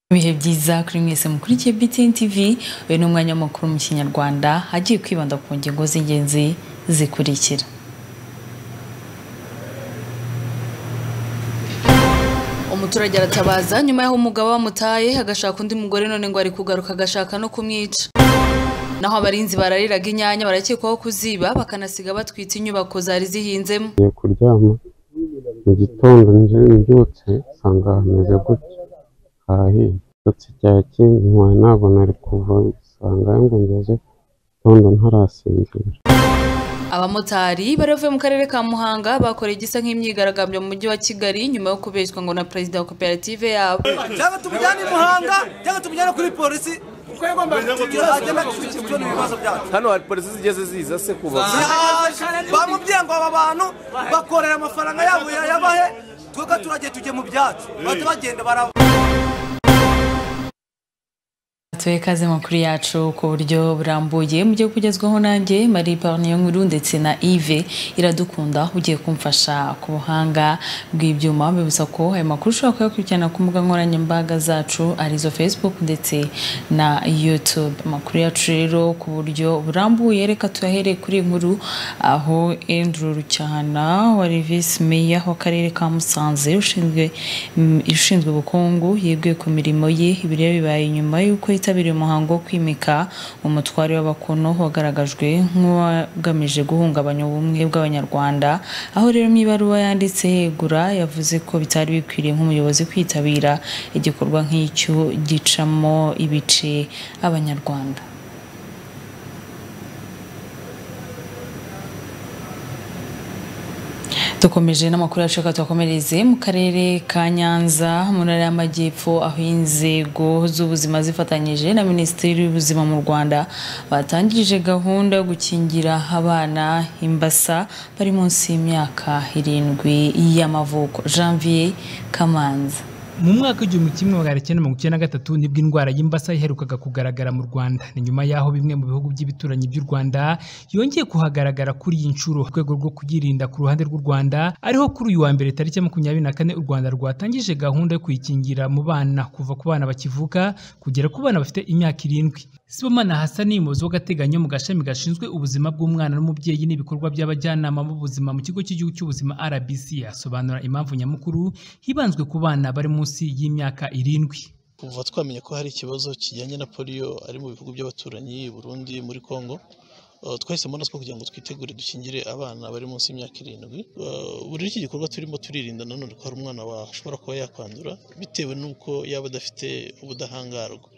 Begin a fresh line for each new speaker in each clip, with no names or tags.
ibihe byiza kuri mwese mukurikiye BTN TV uyu ni umwanya w'amakuru mu kinyarwanda agiye kwibanda ku ngingo z'ingenzi zikurikira
umuturage aratabaza nyuma y'aho umugabo bamutaye agashaka undi mugore none ngo ari kugaruka agashaka no kumwica naho abarinzi barariraga inyanya barakekwaho kuziba bakanasiga batwite inyubako zari zihinzemo
ngiye kuryama mu gitondo nje mbyutse nsanga hameze gutya harahiye ndetse igihe kinwaye ntabwo nari kuva nsanga ngo ngeze gitondo ntarasinzira
abamotari bari bavuye mu karere ka muhanga bakoreye igisa nk'imyigaragambyo mu mujyi wa kigali nyuma yo kubeshywa ngo na perezida wa koperative yabo
cyangwa tumujyane i muhanga cyangwa tumujyane kuri polisi
hano hari polisi zigeze ziza se kuva
bamubwiye ngo aba bantu bakorera amafaranga yabo yayabahe twebwe turagiye tujye mu byacu bahita bagenda baraba
tuwe kaze makuru yacu ku buryo burambuye mugiye kugezwaho nanjye marie parniyo nkuru ndetse na ive iradukunda ugiye kumfasha ku buhanga bw'ibyuma bibutsa ko ayo makuru ushobora kuyakurikirana ku mbuga nkoranyambaga zacu arizo facebook ndetse na youtube amakuru yacu rero ku buryo burambuye reka tuyahereye kuri iyi nkuru aho andrew rucyahana wari visi meya w'akarere ka musanze ushinzwe mm, ushinzwe ubukungu yeguye ku mirimo ye ibi rero bibaye nyuma y'uko yitabiriye umuhango wo kwimika umutware w'abakono wagaragajwe nk'uwagamije guhungabanya ubumwe bw'abanyarwanda aho rero mu ibaruwa yanditse yegura yavuze ko bitari bikwiriye nk'umuyobozi kwitabira igikorwa nk'icyo gicamo ibice abanyarwanda dukomeje n'amakuru yacu reka tuyakomereze mu karere ka nyanza mu ntara y'amajyepfo aho inzego z'ubuzima zifatanyije na minisiteri y'ubuzima mu rwanda batangije gahunda yo gukingira abana imbasa bari munsi y'imyaka irindwi y'amavuko janvier kamanza
mu mwaka w'igihumbi kimwe magana cyenda mirongo icyenda na gatatu nibwo indwara y'imbasa yaherukaga kugaragara mu rwanda ni nyuma y'aho bimwe mu bihugu by'ibituranyi by'u rwanda yongeye kuhagaragara kuri iyi nshuro mu rwego rwo kuyirinda ku ruhande rw'u rwanda ariho kuri uyu wa mbere tariki ya makumyabiri na kane u rwanda rwatangije gahunda yo kuyikingira mu bana kuva ku bana bakivuka kugera ku bana bafite imyaka irindwi sibomana hasani umuyobozi w'agateganyo mu gashami gashinzwe ubuzima bw'umwana n'umubyeyi n'ibikorwa by'abajyanama b'ubuzima mu kigo cy'igihugu cy'ubuzima rbc asobanura impamvu nyamukuru hibanzwe ku bana bari mu munsi y'imyaka irindwi
kuva twamenya ko hari ikibazo kijyanye na polio ari mu bihugu by'abaturanyi i Burundi muri Congo Uh, twahisemo natwe kugira ngo twitegure dukingire abana bari munsi y'imyaka irindwi Uh, buri iki gikorwa turimo turirinda nanone ko hari umwana washobora kuba yakwandura bitewe n'uko yaba adafite ubudahangarwa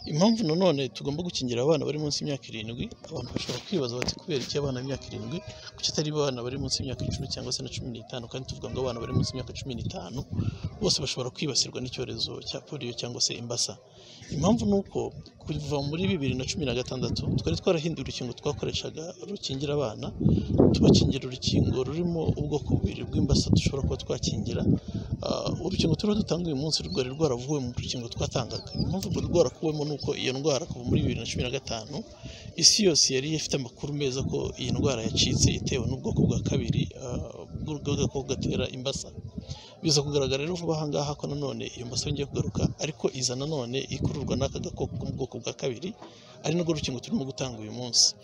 impamvu nanone tugomba gukingira abana bari munsi y'imyaka irindwi abantu bashobora kwibaza bati kubera iki abana b'imyaka irindwi kuki atari abana bari munsi y'imyaka icumi cyangwa se na cumi n'itanu kandi tuvuga ngo abana bari munsi y'imyaka cumi n'itanu bose bashobora kwibasirwa n'icyorezo cya polio cyangwa se imbasa impamvu ni uko kuva muri bibiri na cumi na gatandatu twari twarahinduye urukingo twakoreshaga rukingira abana tubakingira urukingo rurimo ubwoko bubiri bw'imbasa dushobora kuba twakingira Ah, urukingo turiho dutanga uyu munsi rwari rwaravuwe mu rukingo twatangaga impamvu rwari rwarakuwemo ni uko iyo ndwara kuva muri bibiri na cumi na gatanu isi yose yari ifite amakuru meza ko iyi ndwara yacitse itewe n'ubwoko bwa kabiri ah, bw'agakoko gatera imbasa biza kugaragara rero vuba aha ngaha ko nanone iyo mbasa yongeye kugaruka ariko iza nanone ikururwa n'aka gakoko ko mu bwoko bwa kabiri ari narwo rukingo turimo gutanga uyu munsi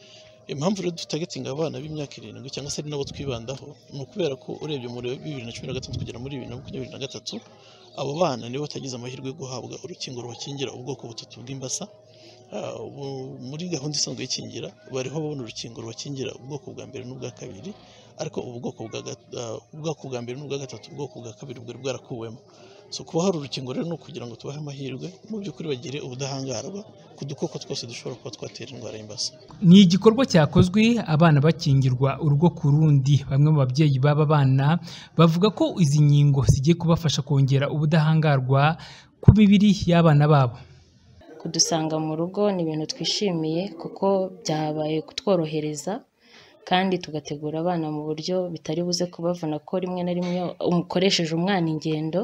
impamvu rero dutagatinga abana b'imyaka irindwi cyangwa se ari nabo twibandaho ni ukubera ko urebye muri bibiri na cumi na gatandatu kugera muri bibiri na makumyabiri na gatatu abo bana nibo batagize amahirwe yo guhabwa urukingo rubakingira ubwoko butatu bw'imbasa Ah, ubu- muri gahunda isanzwe y'ikingira bariho babona urukingo rubakingira ubwoko bwa mbere n'ubwa kabiri ariko ubu bwoko bwa gat- ah, ubwoko bwa mbere n'ubwa gatatu ubwoko bwa kabiri bwari bwarakuwemo so kuba hari urukingo rero ni ukugira ngo tubahe amahirwe mu by'ukuri bagire ubudahangarwa ku dukoko twose dushobora kuba twatera indwara y'imbasa
ni igikorwa cyakozwe abana bakingirwa urugo ku rundi bamwe mu babyeyi b'aba bana bavuga ko izi nkingo zigiye kubafasha kongera ubudahangarwa ku mibiri y'abana babo
kudusanga mu rugo ni ibintu twishimiye kuko byabaye kutworohereza kandi tugategura abana mu buryo bitari buze kubavuna ko rimwe na rimwe umukoresheje umwana ingendo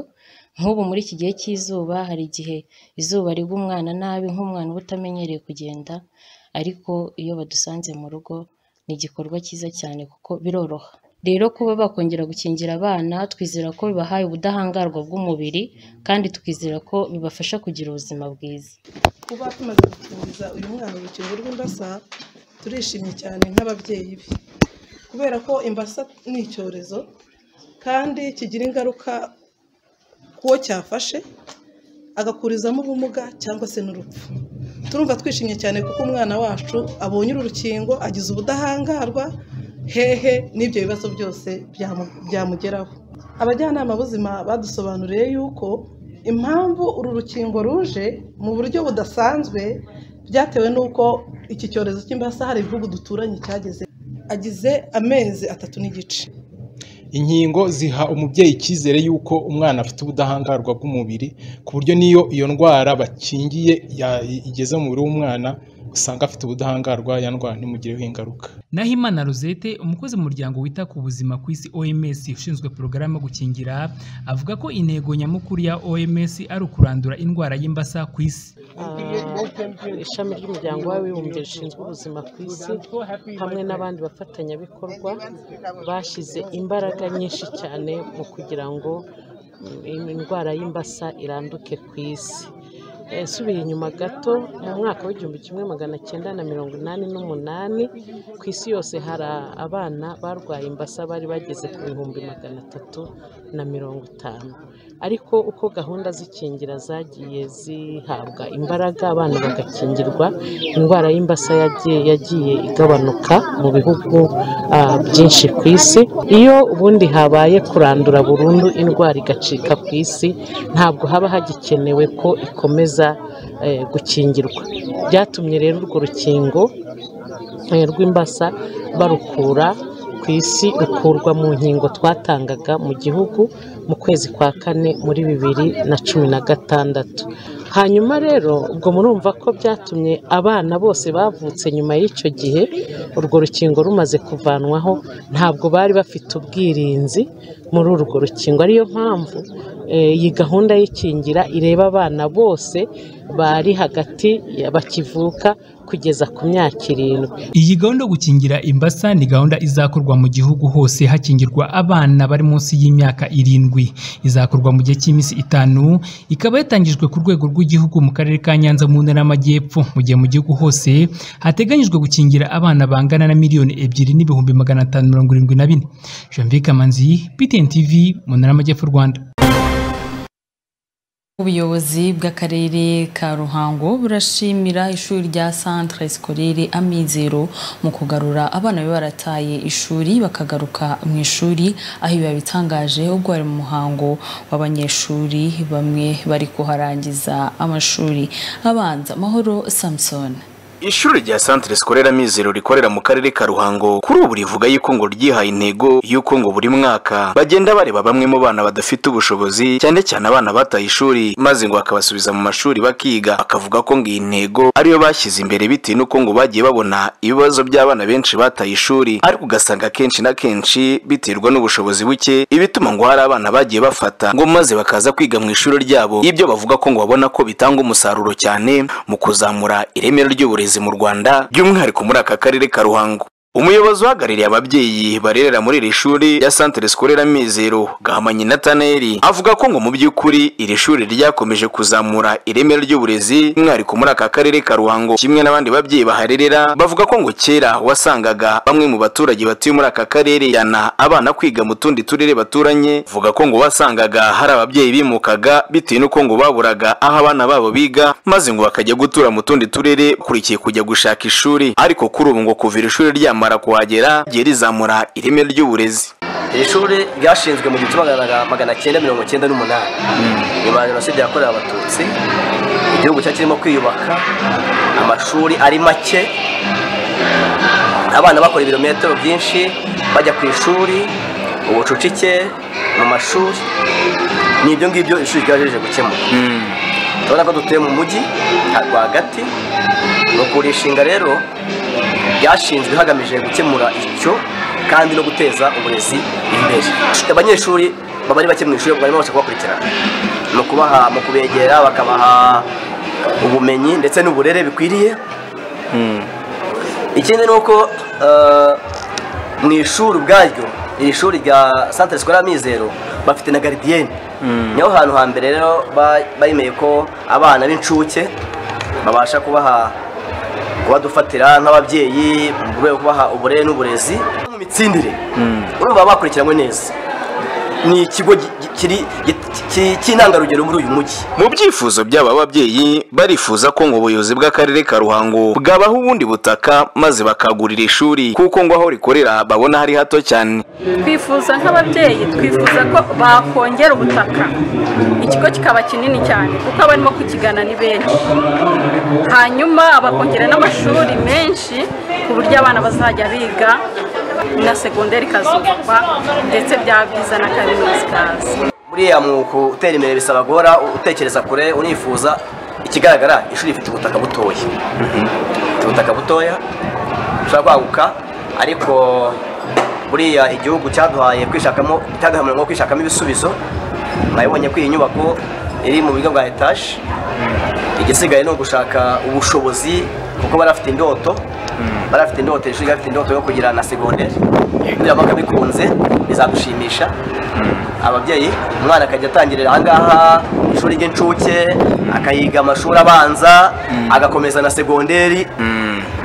nk'ubu muri iki gihe cy'izuba hari igihe izuba rigwa umwana nabi nk'umwana uba utamenyereye kugenda ariko iyo badusanze mu rugo ni igikorwa cyiza cyane kuko biroroha rero kuba bakongera gukingira abana twizera ko bibahaye ubudahangarwa bw'umubiri kandi twizera ko bibafasha kugira ubuzima bwiza
kuba tumaze gukingiza uyu mwana urukingo rw'imbasa turishimye cyane nk'ababyeyi be kubera ko imbasa ni icyorezo kandi kigira ingaruka ku wo cyafashe agakurizamo ubumuga cyangwa se n'urupfu turumva twishimye cyane kuko umwana wacu abonye uru rukingo agize ubudahangarwa hehe n'ibyo bibazo byose byamugeraho abajyanama b'ubuzima badusobanuriye yuko impamvu uru rukingo ruje mu buryo budasanzwe byatewe n'uko iki cyorezo cy'imbasa hari ibihugu duturanye cyageze agize amezi atatu n'igice
inkingo ziha umubyeyi icyizere y'uko umwana afite ubudahangarwa bw'umubiri ku buryo n'iyo iyo ndwara bakingiye ya- igeze mu mubiri w'umwana usanga afite ubudahangarwa ya ndwara ntimugireho ingaruka
naho imana rosette umukozi mu muryango wita ku buzima ku isi oms ushinzwe porogaramu yo gukingira avuga ko intego nyamukuru ya oms ari ukurandura indwara y'imbasa ku isi
Ah, ishami ry'umuryango w'abibumbye rishinzwe ubuzima ku isi hamwe n'abandi bafatanyabikorwa bashyize imbaraga nyinshi cyane mu kugira ngo mm, indwara y'imbasa iranduke ku isi Eh, nsubiye inyuma gato mu mwaka w'igihumbi kimwe magana cyenda na mirongo inani n'umunani ku isi yose hari abana barwaye imbasa bari bageze ku bihumbi magana atatu na mirongo itanu ariko uko gahunda z'ikingira zagiye zihabwa imbaraga abana bagakingirwa indwara y'imbasa yagiye, yagiye igabanuka mu bihugu ah, byinshi ku isi iyo ubundi habaye kurandura burundu indwara igacika ku isi ntabwo haba hagikenewe ko ikomeza eh, gukingirwa byatumye rero urwo rukingo eh, rw'imbasa barukura ku isi rukurwa mu nkingo twatangaga mu gihugu mu kwezi kwa kane muri bibiri na cumi na gatandatu hanyuma rero ubwo murumva ko byatumye abana bose bavutse nyuma y'icyo gihe urwo rukingo rumaze kuvanwaho ntabwo bari bafite ubwirinzi muri urwo rukingo ariyo mpamvu eh, iyi gahunda y'ikingira ireba abana bose bari hagati ya- bakivuka kugeza ku myaka irindwi
Iyi gahunda yo gukingira imbasa ni gahunda izakorwa mu gihugu hose hakingirwa abana bari munsi y'imyaka irindwi. Izakorwa mu gihe cy'iminsi itanu, ikaba yatangijwe ku rwego rw'igihugu mu karere ka Nyanza mu ntara y'Amajyepfo, mu gihe mu gihugu hose hateganyijwe gukingira abana bangana na miliyoni ebyiri n'ibihumbi magana atanu mirongo irindwi na bine. Janvier Kamanzi, BTN TV, mu ntara y'Amajyepfo Rwanda.
Ubuyobozi bw'akarere ka Ruhango burashimira ishuri rya Centre Scolaire Amizero mu kugarura abana bari barataye ishuri bakagaruka mu ishuri aho ibi bitangaje ubwo bari mu muhango w'abanyeshuri bamwe bari kuharangiza amashuri abanza Mahoro Samson
ishuri rya santire sikorera mizero rikorera mu karere ka ruhango kuri ubu rivuga yuko ngo ryihaye intego y'uko ngo buri mwaka bagenda bareba bamwe mu bana badafite ubushobozi cyane cyane abana bataye ishuri maze ngo bakabasubiza mu mashuri bakiga akavuga ko ngo iyi ntego ariyo bashyize imbere bitewe n'uko ngo bagiye babona ibibazo by'abana benshi bataye ishuri ariko ugasanga akenshi na kenshi biterwa n'ubushobozi buke ibituma ngo hari abana bagiye bafata ngo maze bakaza kwiga mu ishuri ryabo ibyo bavuga ko ngo babona ko bitanga umusaruro cyane mu kuzamura ireme ry'uburezi mu rwanda by'umwihariko muri aka karere ka ruhango umuyobozi uhagarariye ababyeyi barerera muri iri shuri ya santire sikorera mizero gahamanyi nataneri avuga ko ngo mu by'ukuri iri shuri ryakomeje kuzamura ireme ry'uburezi by'umwihariko muri aka karere ka ruhango kimwe n'abandi babyeyi baharerera bavuga ko ngo kera wasangaga bamwe mu baturage batuye muri aka karere jyana abana kwiga mu tundi turere baturanye vuga ko ngo wasangaga hari ababyeyi bimukaga bitewe n'uko ngo baburaga aho abana babo biga maze ngo bakajya gutura mu tundi turere kurikiye kujya gushaka ishuri ariko kuri ubu ngo kuva iri shuri ryamara kuhagera rye rizamura ireme ry'uburezi
iri shuri ryashinzwe mu gihumbi kimwe magana cyenda mirongo cyenda n'umunani nyuma ya jenoside yakorewe abatutsi igihugu cyari kirimo kwiyubaka amashuri ari make abana bakora ibirometero byinshi bajya ku ishuri ubucucike mu mashuri ni ibyo ngibyo ishuri ryajeje gukemura turabona ko dutuye mu mujyi rwagati ni ukurishinga rero ryashinzwe hagamije gukemura icyo kandi no guteza uburezi imbere abanyeshuri baba ari bake mu ishuri barimo babasha kubakurikirana ni ukubaha mu kubegera bakabaha ubumenyi ndetse n'uburere bikwiriye ikindi ni uko eh, mu ishuri ubwaryo iri shuri rya santire sikorera mizero bafite na garidiyeni niho hantu hambere rero ba- bayemeye ko abana b'incuke babasha kubaha kubadufatira nk'ababyeyi mu rwego rwo kubaha uburere n'uburezi mu mitsindire urumva baba bakurikiranywe neza ni ikigo gi- gi- kiri gi- ki- cy'intangarugero muri uyu mujyi
mu byifuzo by'aba babyeyi barifuza ko ngo ubuyobozi bw'akarere ka ruhango bwabaha ubundi butaka maze bakagurira ishuri kuko ngo aho rikorera babona hari hato cyane
twifuza nk'ababyeyi twifuza ko bakongera ubutaka ikigo kikaba kinini cyane kuko abarimo kukigana ni benshi hanyuma bakongera n'amashuri menshi ku buryo abana bazajya biga na segonderi ikazubakwa ndetse bya byiza na kaminuza ikaza
buriya mu gutera imbere bisaba guhora utekereza kure unifuza ikigaragara ishuri rifite ubutaka butoya rifite ubutaka butoya bushobora kwaguka ariko buriya igihugu cyaduhaye kwishakamo cyaduhaye umurongo wo kwishakamo ibisubizo mwabibonye ko iyi nyubako iri mu buryo bwa etaje igisigaye ni ugushaka ubushobozi kuko barafite indoto barafite indoto ishuri ryafite indoto yo kugira na segonderi nibiramuka bikunze bizadushimisha ababyeyi umwana akajya atangirira ahangaha ishuri ry'incuke akayiga amashuri abanza agakomeza na segonderi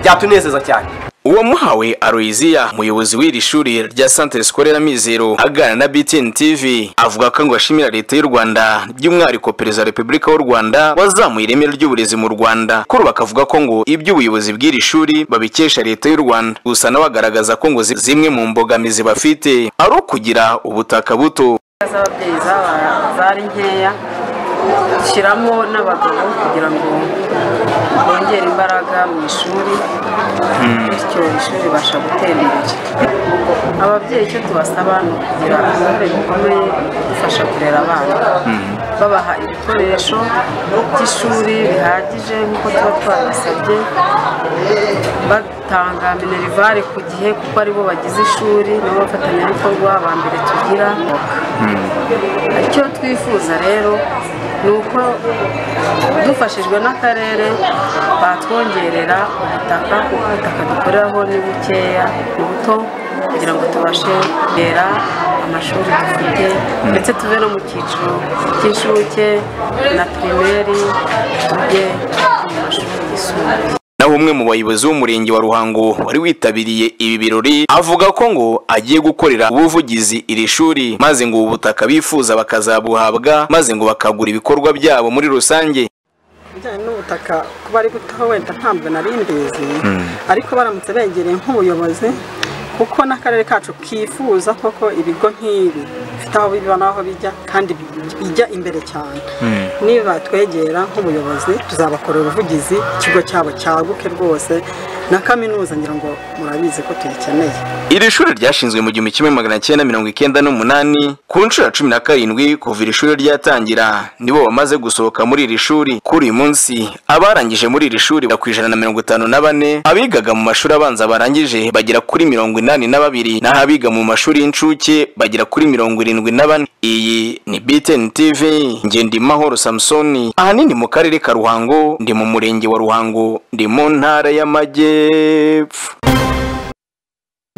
byatunezeza cyane
uwamuhawe aroyiziya umuyobozi w'iri shuri rya santire sikorera mizero aganira na btn tv avuga ko ngo ashimira leta y'u rwanda by'umwihariko perezida wa repubulika w'u rwanda wazamuye ireme ry'uburezi mu rwanda kuri ubu bakavuga ko ngo iby'ubuyobozi bw'iri shuri babikesha leta y'u rwanda gusa nawe agaragaza ko ngo zi- zimwe mu mbogamizi bafite ari ukugira ubutaka buto
z'ababyeyi zaba- zari nkeya dushyiramo n'abagabo kugira ngo bongere imbaraga mu ishuri bityo ishuri ribasha gutera imbere ababyeyi icyo tubasaba ni ukugira uruhare rukomeye rudufasha kurera abana babaha ibikoresho by'ishuri bihagije nk'uko tuba twabasabye batanga minerivare ku gihe kuko aribo bagize ishuri nibo bafatanyabikorwa ba mbere tugira icyo twifuza rero ni uko dufashijwe n'akarere batwongerera ubutaka kuko ubutaka dukoreraho ni bukeya ni buto kugira ngo tubashe kongera amashuri dufite ndetse tuve no mu cyiciro cy'inshuke na pirimeri tujye mu mashuri yisumbuye
naho umwe mu bayobozi b'umurenge wa ruhango wari witabiriye ibi birori avuga ko ngo agiye gukorera ubuvugizi iri shuri maze ngo ubu butaka bifuza bakazabuhabwa maze ngo bakagura ibikorwa byabo muri rusange
ibijyanye n'ubutaka kuba ari guto wenda ntabwo nari mbizi ariko baramutse begereye nk'ubuyobozi kuko n'akarere kacu kifuza koko ibigo nk'ibi bifite aho biba n'aho bijya kandi bijya imbere cyane niba twegera nk'ubuyobozi tuzabakorera ubuvugizi ikigo cyabo cyaguke rwose na kaminuza ngira ngo murabizi ko tuyikeneye
iri shuri ryashinzwe mu gihumbi kimwe magana cyenda mirongo icyenda n'umunani ku nshuro ya cumi na karindwi kuva iri shuri ryatangira nibo bamaze gusohoka muri iri shuri kuri uyu munsi abarangije muri iri shuri bagera ku ijana na mirongo itanu na bane abigaga mu mashuri abanza barangije bagera kuri mirongo inani na babiri naho abiga mu mashuri y'incuke bagera kuri mirongo irindwi na bane iyi ni btn tv ngendimahoro samusoni ahanini mu karere ka ruhango ndi mu murenge wa ruhango ndi mu ntara y'amajyepfo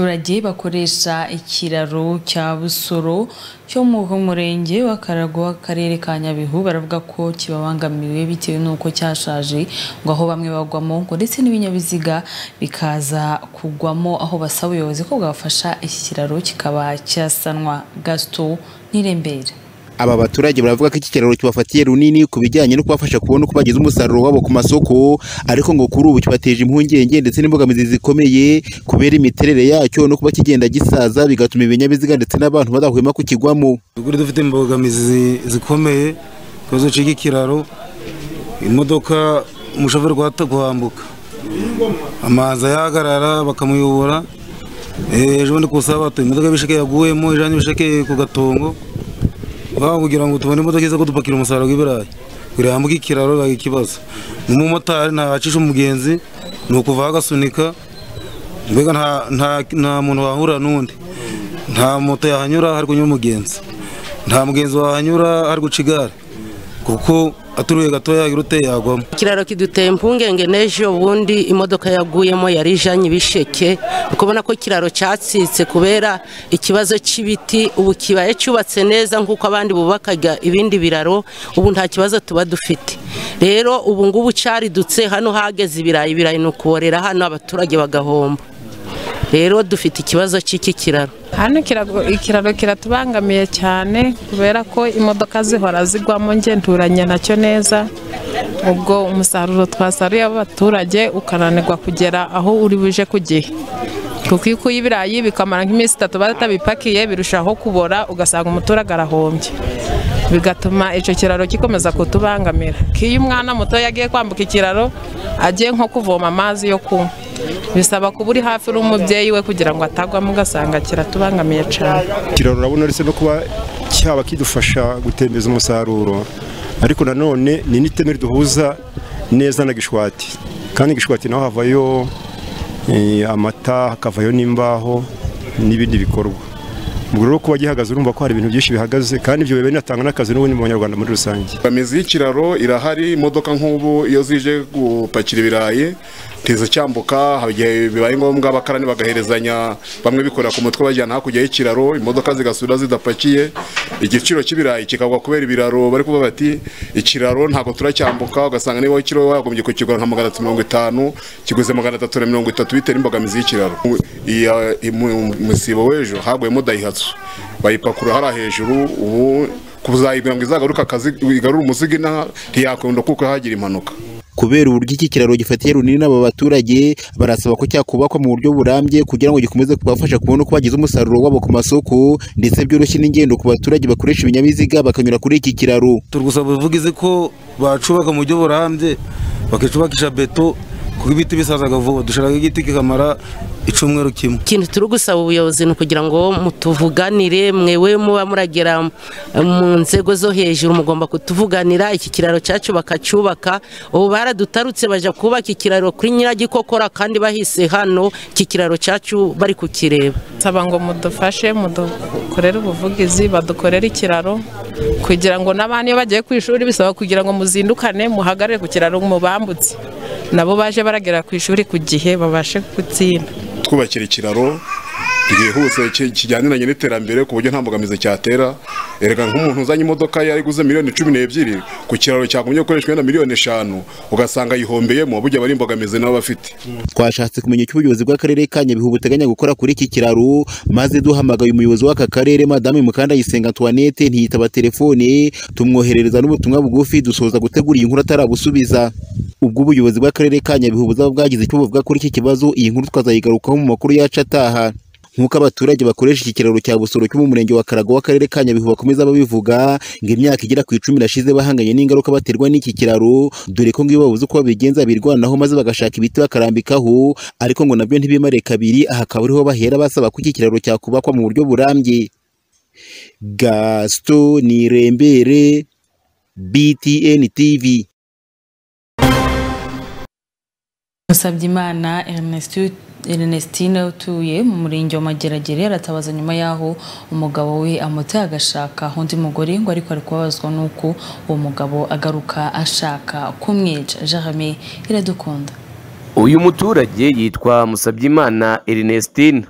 abaturage bakoresha ikiraro cya busoro cyo mu murenge wa karago w'akarere ka nyabihu baravuga ko kibabangamiwe bitewe n'uko cyashaje ngo aho bamwe bagwamo ngo ndetse n'ibinyabiziga bikaza kugwamo aho basaba ubuyobozi ko bwafasha iki kiraro kikaba cyasanwa gasito n'irembere
aba baturage baravuga ko iki kiraro kibafatiye runini ku bijyanye no kubafasha kubona uko bagize umusaruro wabo ku masoko ariko ngo kuri ubu kibateje impungenge ndetse n'imbogamizi zikomeye kubera imiterere yacyo no kuba kigenda gisaza bigatuma ibinyabiziga ndetse n'abantu badahwema kukigwamo
Kuri dufite imbogamizi zi- zikomeye ikibazo cy'iki kiraro imodoka umushoferi guhata guhambuka amazi ayahagarara bakamuyobora Eh, ejo bundi ku sabato imodoka y'ibisheke yaguyemo ijanye ibisheke ku gatongo baba kugira ngo tubone imodoka iza kudupakira umusaruro w'ibirayi kugira hambuke ikiraro bibaga ikibazo n'umumotari ntawacisha umugenzi ni ukuva aho agasunika mbega nta- nta- nta muntu wahura n'undi nta moto yahanyura hari kunyura umugenzi nta mugenzi wahanyura hari guca igare kuko aturuye gatoya irute yagwamo
ikiraro kiduteye impungenge n'ejo bundi imodoka yaguyemo yari ijanye ibisheke ukabona ko ikiraro cyatsitse kubera ikibazo cy'ibiti ubu kibaye cyubatse neza nk'uko abandi bubakaga ibindi biraro ubu nta kibazo tuba dufite rero ubu ngubu cyaridutse hano hageze ibirayi ibirayi ni ukuborera hano abaturage bagahomba rero dufite ikibazo cy'iki kiraro
hano kirago- ikiraro kiratubangamiye cyane kubera ko imodoka zihora zigwamo ngenturanye nacyo neza ubwo umusaruro twasaruye w'abaturage ukananirwa kugera aho uri buje ku gihe kuko iyo ukuye ibirayi bikamara nk'iminsi itatu batabipakiye birushaho kubora ugasanga umuturage arahombye bigatuma icyo kiraro gikomeza kutubangamira ko iyo umwana muto yagiye kwambuka ikiraro agiye nko kuvoma amazi yo kunywa bisaba kuba uri hafi n'umubyeyi we kugira ngo atagwamo ugasanga kiratubangamiye cyane
ikiraro urabona uretse no kuba cyaba kidufasha gutembeza umusaruro ariko nanone ni n'iteme riduhuza neza na gishwati kandi gishwati naho havayo eh, amata hakavayo n'imbaho n'ibindi bikorwa ubwo rero kuba gihagaze urumva ko hari ibintu byinshi bihagaze kandi ibyo biba binatanga n'akazi n'ubundi mu banyarwanda muri rusange
Imizi y'ikiraro irahari imodoka nk'ubu iyo zije gupakira ibirayi ntizicyambuka hari igihe bibaye ngombwa abakarani bagaherezanya bamwe bikorera ku mutwe bajyana hakurya y'ikiraro imodoka zigasubira zidapakiye igiciro cy'ibirayi kikagwa kubera ibiraro bari kuvuga bati ikiraro ntabwo turacyambuka ugasanga niba ikiro wagombye kukigura nka magana atatu mirongo itanu kiguze magana atatu na mirongo itatu bitewe n'imbogamizi y'ikiraro Iya- imu- umusibo w'ejo haguyemo dayihatsu bayipakura hariya hejuru ubu kuzayibwira ngo izagaruke akazi igarure umuzigo inaha ntiyakunda kuko hagira impanuka
kubera uburyo iki kiraro gifatiye runini aba baturage barasaba ko cyakubakwa mu buryo burambye kugira ngo gikomeze kubafasha kubona uko bagize umusaruro wabo ku masoko ndetse byoroshye n'ingendo ku baturage bakoresha ibinyabiziga bakanyura kuri iki kiraro
turi gusaba ubuvugizi ko bacubaka mu buryo burambye bakicubakisha beto kuko ibiti bisazaga vuba dushaka igiti kikamara icumweru kimwe
ikintu turi gusaba ubuyobozi ni ukugira ngo mutuvuganire mwewe muba muragera eh, mu nzego zo hejuru mugomba kutuvuganira iki kiraro cyacu bakacyubaka ubu baradutarutse bajya kubaka ikiraro kuri nyiragikokora kandi bahise hano iki kiraro cyacu bari kukireba
nsaba ngo mudufashe mudukorere ubuvugizi badukorere ikiraro kugira ngo n'abana iyo bagiye ku ishuri bisaba kugira ngo muzindukane muhagarare ku kiraro mubambutse nabo baje baragera ku ishuri ku gihe babashe gutsinda
twubakira ikiraro ryihuse ki- kijyaniranye n'iterambere ku buryo nta mbogamizi cyatera erega nk'umuntu uzanye imodoka yari guze miliyoni cumi n'ebyiri ku kiraro cyagombye gukoreshwa na miliyoni eshanu ugasanga yihombeyemo burya bari imbogamizi nabo bafite
twashatse kumenya icyo ubuyobozi bw'akarere ka nyabihu buteganya gukora kuri iki kiraro maze duhamagaye umuyobozi w'aka karere madame mukandayisenga antoinette ntiyitaba telefone tumwoherereza n'ubutumwa bugufi dusoza gutegura iyi nkuru atarabusubiza ubwo ubuyobozi bw'akarere ka nyabihu buzaba bwagize icyo buvuga kuri iki kibazo iyi nkuru twazayigarukaho mu makuru yacu ataha nk'uko abaturage bakoresha iki kiraro cya busoro cyo mu murenge wa karago w'akarere ka nyabihu bakomeza babivuga ngo imyaka igera ku icumi irashize bahanganye n'ingaruka baterwa n'iki kiraro dore ko ngo iyo babuze uko babigenza birwanaho maze bagashaka ibiti bakarambikaho ariko ngo nabyo ntibimare kabiri aha akaba ariho bahera basaba ko iki kiraro cyakubakwa mu buryo burambye gaston nirembere btn tv
Musabyimana Ernest- Ernestine utuye mu murenge wa Mageragere aratabaza nyuma y'aho umugabo we amuteye agashaka undi mugore ngo ariko ari kubabazwa n'uko uwo mugabo agaruka ashaka kumwica Jeremy iradukunda
uyu muturage yitwa musabyimana erinestine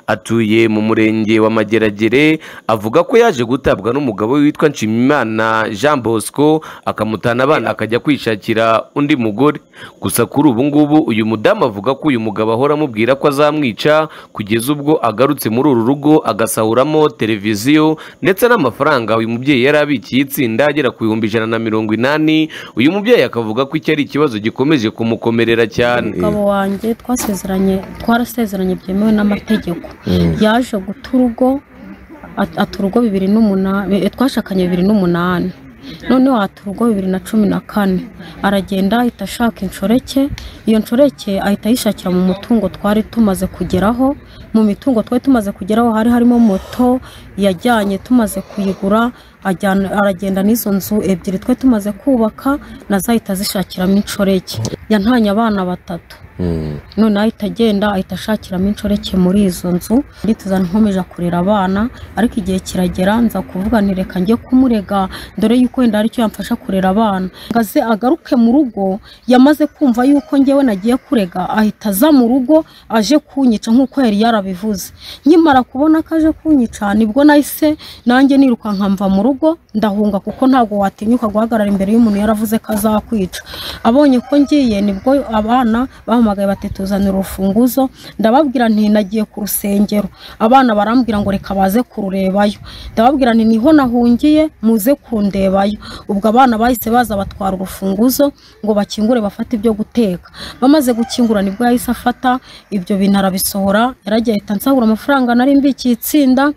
atuye mu murenge wa mageragere avuga ko yaje gutabwa n'umugabo we witwa nshimimana jean bosco akamutana abana akajya kwishakira undi mugore gusa kuri ubu ngubu uyu mudamu avuga ko uyu mugabo ahora amubwira ko azamwica kugeza ubwo agarutse muri uru rugo agasahuramo televiziyo ndetse n'amafaranga uyu mubyeyi yari abikiye itsinda agera ku bihumbi ijana na mirongo inani uyu mubyeyi akavuga ko iki ari ikibazo gikomeje kumukomerera cyane
umugabo wanjye twasezeranye twarasezeranye byemewe n'amategeko yaje guta urugo at- ata urugo bibiri n'umunani twashakanye bibiri n'umunani noneho ata urugo bibiri na cumi na kane aragenda ahita ashaka inshoreke iyo nshoreke ahita ayishakira mu mutungo twari tumaze kugeraho mu mitungo twari tumaze kugeraho hari harimo moto yajyanye tumaze kuyigura ajyana- aragenda n'izo nzu ebyiri twari tumaze kubaka na zo ahita azishakiramo inshoreke yantanye abana batatu none ahita agenda ahita ashakiramo inshoreke muri izo nzu ndituza nkomeje kurera abana ariko igihe kiragera nza kuvuga nti reka njye kumurega dore yuko wenda hari icyo yamfasha kurera abana ngaze agaruke mu rugo yamaze kumva yuko njyewe nagiye kurega ahita aza mu rugo aje kunyica nk'uko yari yarabivuze nkimara kubona ko aje kunyica nibwo nahise nanjye nirukanka mva mu rugo ndahunga kuko ntabwo watinyuka guhagarara imbere y'umuntu yaravuze ko azakwica abonye ko ngiye nibwo abana bahamagaye bati tuzanira urufunguzo ndababwira nti nagiye ku rusengero abana barambwira ngo reka baze kururebayo ndababwira nti niho nahungiye muze kundebayo ubwo abana bahise baza batwara urufunguzo ngo bakingure bafate ibyo guteka bamaze gukingura nibwo yahise afata ibyo bintu arabisohora yaragiye ahita ansahura amafaranga nari mbikiye itsinda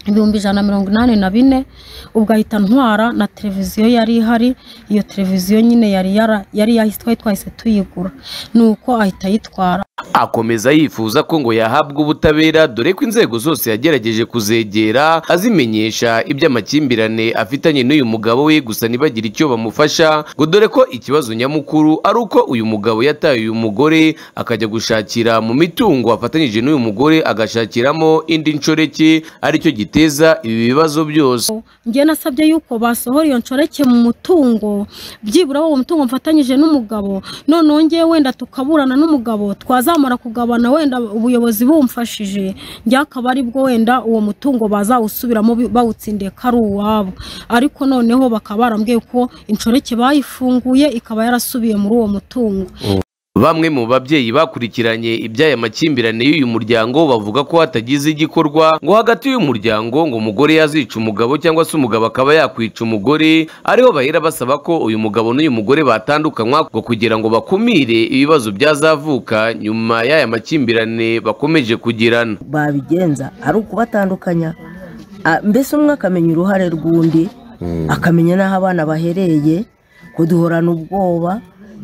ibihumbi ijana na mirongo inani na bine ubwo ahita ntwara na televiziyo yari ihari iyo televiziyo nyine yari yara- yari yahise twahise tuyigura nuko ahita ayitwara
akomeza yifuza ko ngo yahabwa ubutabera dore ko inzego zose yagerageje kuzegera azimenyesha iby'amakimbirane afitanye n'uyu mugabo we gusa ntibagire icyo bamufasha ngo dore ko ikibazo nyamukuru ari uko uyu mugabo yataye uyu mugore akajya gushakira mu mitungo afatanyije n'uyu mugore agashakiramo indi nshoreke aricyo giteza ibi bibazo byose
njye nasabye yuko basohora iyo nshoreke mu mutungo byibura uwo mutungo mfatanyije n'umugabo noneho ngewe wenda tukaburana n'umugabo twazamara kugabana wenda ubuyobozi bumfashije njye akaba ari bwo wenda uwo mutungo bazawusubiramo bi- bawutsindiye ko ari uwabo ariko noneho bakaba barambwiye ko inshoreke bayifunguye ikaba yarasubiye muri uwo mutungo
Bamwe mu babyeyi bakurikiranye iby'aya makimbirane y'uyu muryango bavuga ko hatagize igikorwa ngo hagati y'uyu muryango ngo umugore yazica umugabo cyangwa se umugabo akaba yakwica umugore ariho bahera basaba ko uyu mugabo n'uyu mugore batandukanywa ngo kugira ngo bakumire ibibazo byazavuka nyuma y'aya makimbirane bakomeje kugirana
babigenza ari ukubatandukanya Ah, mbese umwe akamenya uruhare rw'undi akamenya n'aho abana bahereye kuduhorana ubwoba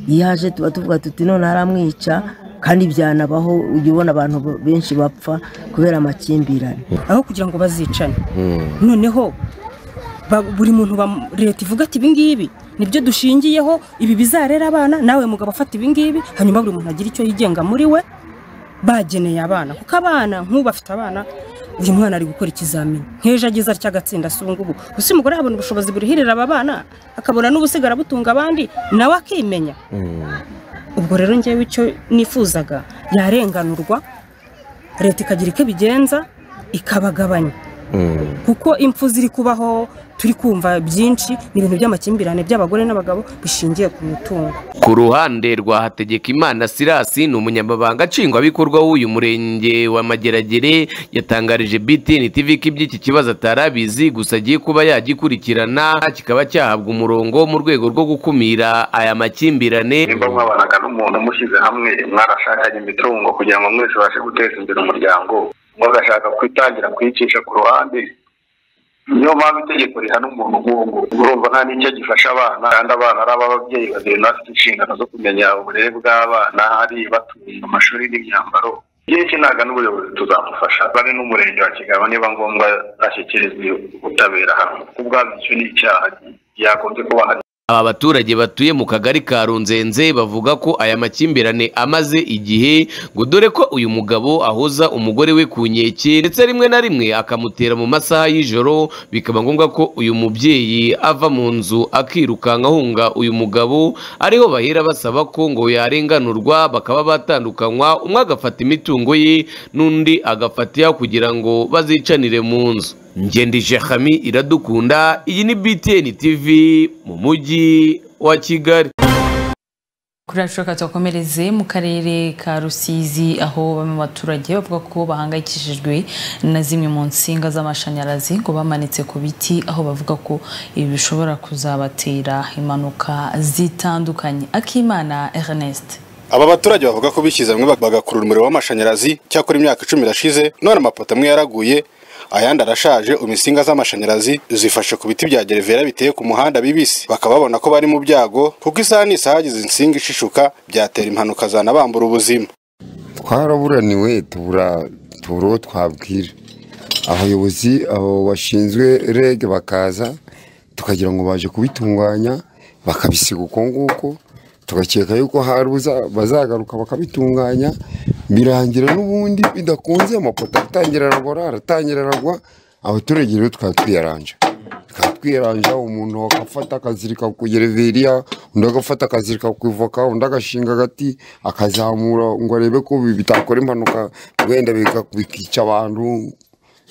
iyo aje tuba tuvuga tuti none aramwica kandi byanabaho ujya ubona abantu benshi bapfa kubera amakimbirane
aho kugira ngo bazicane noneho ba- buri muntu bam- leta ivuga ati ibingibi nibyo dushingiyeho ibi bizarera abana nawe mugabo afata ibingibi hanyuma buri muntu agira icyo yigenga muri we bageneye abana kuko abana nk'ubu afite abana uyu mwana ari gukora ikizamini nk'ejo ageze atya agatsinda si ubu ngubu gusa umugore yabona ubushobozi burihirira aba bana akabona n'ubusigara butunga abandi nawe akimenya ubwo rero ngewe icyo nifuzaga yarenganurwa leta ikagira icyo ibigenza ikabagabanya kuko impfu ziri kubaho turi kumva byinshi ni ibintu by'amakimbirane by'abagore n'abagabo bishingiye ku mitungo
Ku ruhande rwa Hategekimana Sirasi ni umunyamabanga nshingwabikorwa w'uyu murenge wa Mageragere yatangarije BTN TV ko iby'iki kibazo atarabizi gusa agiye kuba yagikurikirana kikaba cyahabwa umurongo mu rwego rwo gukumira aya makimbirane
nimba mwabanaga n'umuntu mushyize hamwe mwarashakanye imitungo kugira ngo mwese ubashe guteza imbere umuryango mugashaka kwitangira kuyicisha ku ruhande niyo mpamvu itegeko rihana umuntu nk'uwo urumva nta n'icyo gifasha abana kandi abana ari ab'ababyeyi babiri bafite inshingano zo kumenya uburere bw'abana hari batunga amashuri n'imyambaro igihe cy'inanga n'ubuyobozi tuzamufasha bari n'umurenge wa kigabo niba ngombwa ashyikirizwa ubutabera hamwe ubwabyo icyo ni icyaha yagombye kuba hari
Aba baturage batuye mu kagari ka Runzenze bavuga ko aya makimbirane amaze igihe ngo dore ko uyu mugabo ahoza umugore we ku nkeke ndetse rimwe na rimwe akamutera mu masaha y'ijoro bikaba ngombwa ko uyu mubyeyi ava mu nzu akirukanka ahunga uyu mugabo ariho bahera basaba ko ngo yarenganurwa bakaba batandukanywa umwe agafata imitungo ye n'undi agafata iya kugira ngo bazicanire mu nzu ngendije hami iradukunda iyi ni btn tv mu mujyi wa kigali
Kuri yacu reka tubakomereze mu karere ka Rusizi aho bamwe mu baturage bavuga ko bahangayikishijwe na zimwe mu nsinga z'amashanyarazi ngo bamanitse ku biti aho bavuga ko ibi bishobora kuzabatera impanuka zitandukanye akimana Ernest
aba baturage bavuga ko bishyize hamwe bag- bagakurura umuriro w'amashanyarazi cyakora imyaka icumi irashize none amapoto amwe yaraguye ayandi arashaje ubu insinga z'amashanyarazi zifashe ku biti bya gerevera biteye ku muhanda bibisi bakaba babona ko bari mu byago kuko isaha n'isaha hagize insinga ishishuka byatera impanuka zanabambura ubuzima
twaraburaniwe tubura tubura uwo twabwira abayobozi abo bashinzwe reg bakaza tukagira ngo baje kubitunganya bakabisiga uko nguko tugakeka yuko hari ubuza- bazagaruka bakabitunganya birangira n'ubundi bidakunze amapoto atangira aragwa aratangira aragwa abaturage rero tukaba twiyaranja tukaba twiyaranja umuntu agafata akazirika ku gereveriya undi agafata akazirika ku ivoka undi agashinga agati akazamura ngo arebe ko bi- bitakora impanuka wenda bika- bikica abantu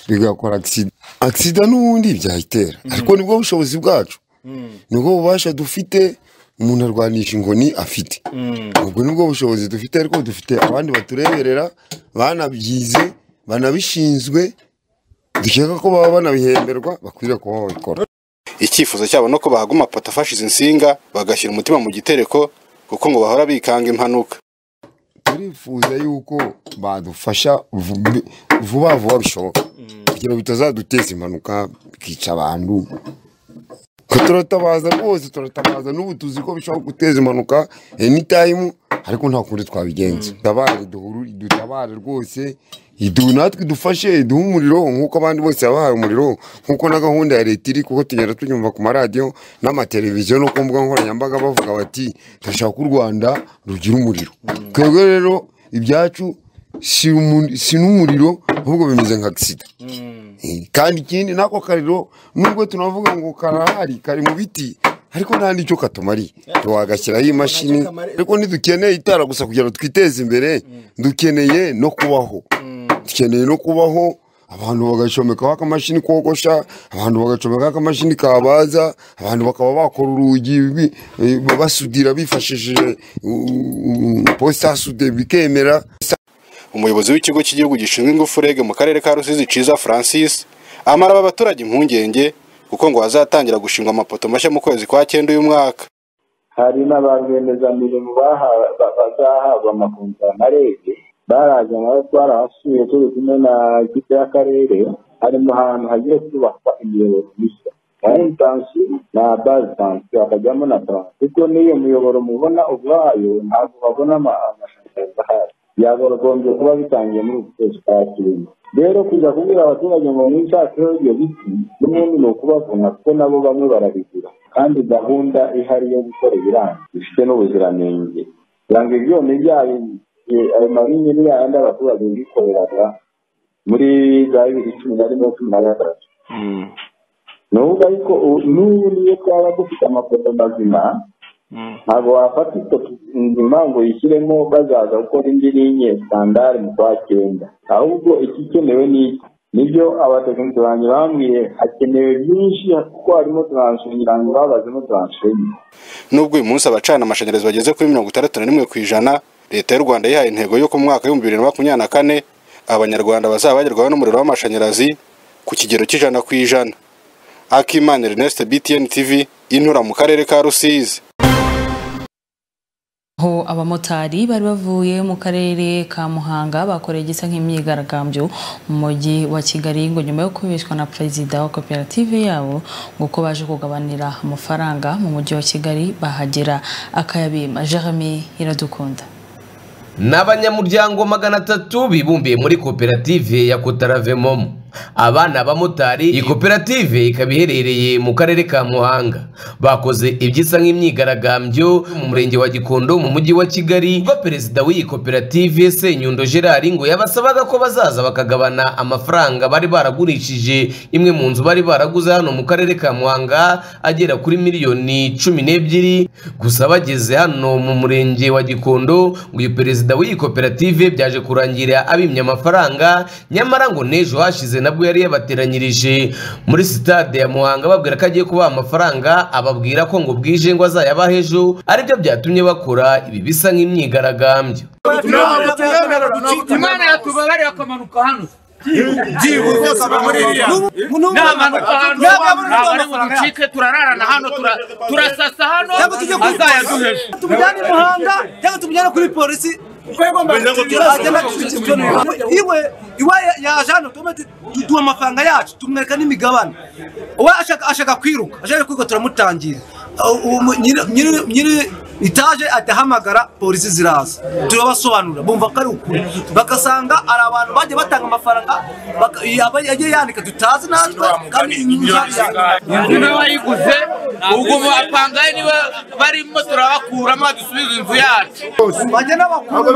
bigakora agisida agisida n'ubundi byayitera ariko nibwo bushobozi bwacu nibwo bubasha dufite umuntu arwanisha inkoni afite ubwo nibwo bushobozi dufite ariko dufite abandi batureberera banabyize banabishinzwe dukeka ko baba banabihemberwa bakwiriye kuba babikora
icyifuzo cyabo ni uko bahaga amapoto afashe izi nsinga bagashyira umutima mu gitereko kuko ngo bahora bikanga impanuka
turifuza yuko badufasha vu- vuba vuba bishoboka kugira ngo bitazaduteza impanuka bikica abantu ko turatabaza rwose turatabaza n'ubu tuzi ko bishobora guteza impanuka anytime ariko nta kundi twabigenza dutabare duhuru- dutabare rwose idu natwe idufashe iduhe umuriro nk'uko abandi bose babahaye umuriro nk'uko na gahunda ya leta iri kuko tugenda tunyumva ku maradiyo n'amateleviziyo no ku mbuga nkoranyambaga bavuga bati turashaka ko u rwanda rugira umuriro twebwe rero ibyacu si umu- si n'umuriro ahubwo bimeze nka agisida Eh, kandi ikindi nako kariro nubwo tunavuga ngo karahari kari mu biti ariko nta n'icyo katumariye tuwagashyiraho imashini ariko ntidukeneye itara gusa kugira ngo twiteze imbere dukeneye no kubaho dukeneye no kubaho abantu bagacomekaho akamashini kogosha abantu bagacomekaho akamashini kabaza abantu bakaba bakora urugi bi- eh, basudira bifashishije positasude bikemera
umuyobozi w'ikigo cy'igihugu gishinzwe ingufu rege mu karere ka rusizi ciza francis amara aba baturage impungenge kuko ngo hazatangira gushingwa amapoto mashya mu kwezi kwa cyenda uyu mwaka
hari na ba rwiyemezamirimo baha- ba- bazahabwa amakontara na rege baraza nabo twarahasuye turi kumwe na ekipe y'akarere hari mu hantu hagiye kubakwa imiyoboro mishya nayo intansi na bazi tansi hakajyamo na taransi kuko n'iyo miyoboro mubona ubwayo ntabwo babona ama- amashanyarazi ahari byakagombye kuba bitangiye muri uku kwezi kwa kirimo rero kujya kubwira abaturage ngo mwishakire ibyo biti n'ubundi ni ukubavuna kuko nabo bamwe barabigura kandi gahunda ihari yo gukora ibiranga bifite n'ubuziranenge kugira ngo ibyuma byayo eh, ayo marinini yayandi abaturage bikoreraga muri za bibiri cumi na rimwe cumi na gatatu nuvuga ariko ubu- n'ubu niyo twaba dufite amapoto mazima ntabwo wafata ifoto nzima ngo uyishyiremo bazaza gukora indi n'inye sandari mu kwa cyenda ahubwo ikikenewe ni iki nibyo abatekinisiye banjye bambwiye hakenewe byinshi kuko harimo taransifo ngira ngo babazemo taransifo enye
nubwo uyu munsi abacana amashanyarazi bageze kuri mirongo itandatu na rimwe ku ijana leta y'u rwanda yihaye intego yo ku mwaka w'ibihumbi bibiri na makumyabiri na kane abanyarwanda bazaba bagerwaho n'umuriro w'amashanyarazi ku kigero cy'ijana ku ijana akimana ernest btn tv intura mu karere ka rusizi
aho abamotari bari bavuye mu karere ka muhanga bakoreye igisa nk'imyigaragambyo mu mujyi wa kigali ngo nyuma yo kubeshwa na perezida wa koperative yabo ngo ko baje kugabanira amafaranga mu mujyi wa kigali bahagera akayabima jeremy iradukunda
ni abanyamuryango magana atatu bibumbiye muri koperative ya kotaravemom aba ni abamotari iyi koperative ikaba iherereye mu karere ka muhanga bakoze ibyisa nk'imyigaragambyo mu murenge wa gikondo mu mujyi wa kigali ubwo perezida w'iyi koperative senyundo gerard ngo yabasabaga ko bazaza bakagabana amafaranga bari baragurishije imwe mu nzu bari baraguze hano mu karere ka muhanga agera kuri miliyoni cumi n'ebyiri gusa bageze hano mu murenge wa gikondo ngo uyu perezida w'iyi koperative byaje kurangira abimye amafaranga nyamara ngo n'ejo hashize nabwo yari yabateranyirije muri sitade ya muhanga babwira ko agiye kubaha amafaranga ababwira ko ngo bwije ngo azayabaha ejo aribyo byatumye bakora ibi bisa nk'imyigaragambyo
imana yatubabarira akamanuka hano
Byibuze muri iriya.
n'amanuka hano ntabwo ari ngo ducike turararana hano tura- turasasa hano
Cyangwa tujye kuri
azayaduheje
tumujyane i muhanda cyangwa tumujyane kuri polisi agenda iwe iwe yaje hano tuba duha amafaranga yacu tumwereka n'imigabane uwe ashaka ashaka kwiruka ashaka kwiruka turamutangira nyiri itaje adahamagara polisi ziraza turabasobanurira bumva ko ari ukuri bagasanga ari abantu bagiye batanga amafaranga baka- aba- yagiye yandika tutazi natwe kandi inyungu
inzu niwe wayiguze ubwo bapangaye niba barimo turabakuramo dusubize inzu yacu
bajya n'abakuru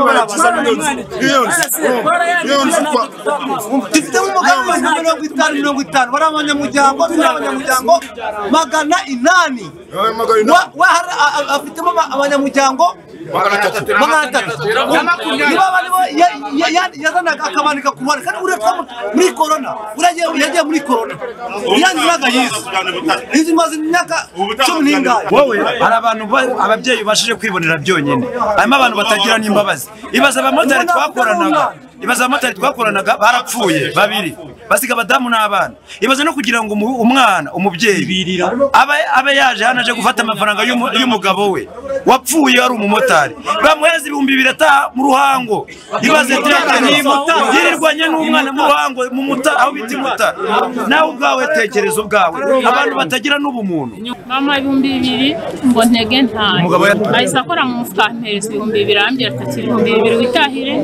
dufite nk'umugambi wa mirongo itanu mirongo itanu bari abanyamuryango turi abanyamuryango magana inani Wa- wa- hari- a- a- afitemo ama- abanyamuryango magana atatu niba barimo yazanaga akamanika ku bana kandi uriya twamu- muri korona uriya yagiye- yagiye muri korona yanyu imyaka yize inzu imaze imyaka cumi n'ingahe
wowe hari abantu ba- ababyeyi ubashije kwibonera byonyine harimo abantu batagira n'imbabazi ibaza abamotari twakoranaga ibaza abamotari twakoranaga barapfuye babiri basiga abadamu n'abana ibaza no kugira ngo umu- umwana umubyeyi abe abe yaje hano aje gufata amafaranga y'umu- y'umugabo we wapfuye wari umumotari bamuheza ibihumbi bibiri ataha mu ruhango ibaze teka niba yirirwanye n'umwana mu ruhango mu muta aho bita imuta nawe ubwawe tekereza ubwawe abantu batagira n'ubumuntu
mama ibihumbi bibiri ngo ntege ntaye
Umugabo ya-
ahise akora mu mufuka ampereza ibihumbi bibiri arambwira ati ibihumbi bibiri witahire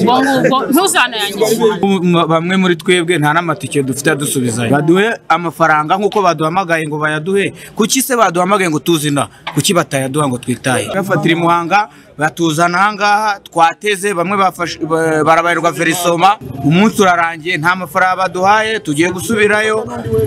ubwo ngubwo ntuzanayangirize
M- bamwe muri twebwe nta n'amatike dufite adusubizanya baduhe amafaranga nk'uko baduhamagaye ngo bayaduhe kuki se baduhamagaye ngo tuzina kuki batayaduha ngo twitaye bafatira imuhanga batuzana ahangaha twateze bamwe bafashe- ba- barabaherwa verisoma umunsi urarangiye nta mafaranga baduhaye tugiye gusubirayo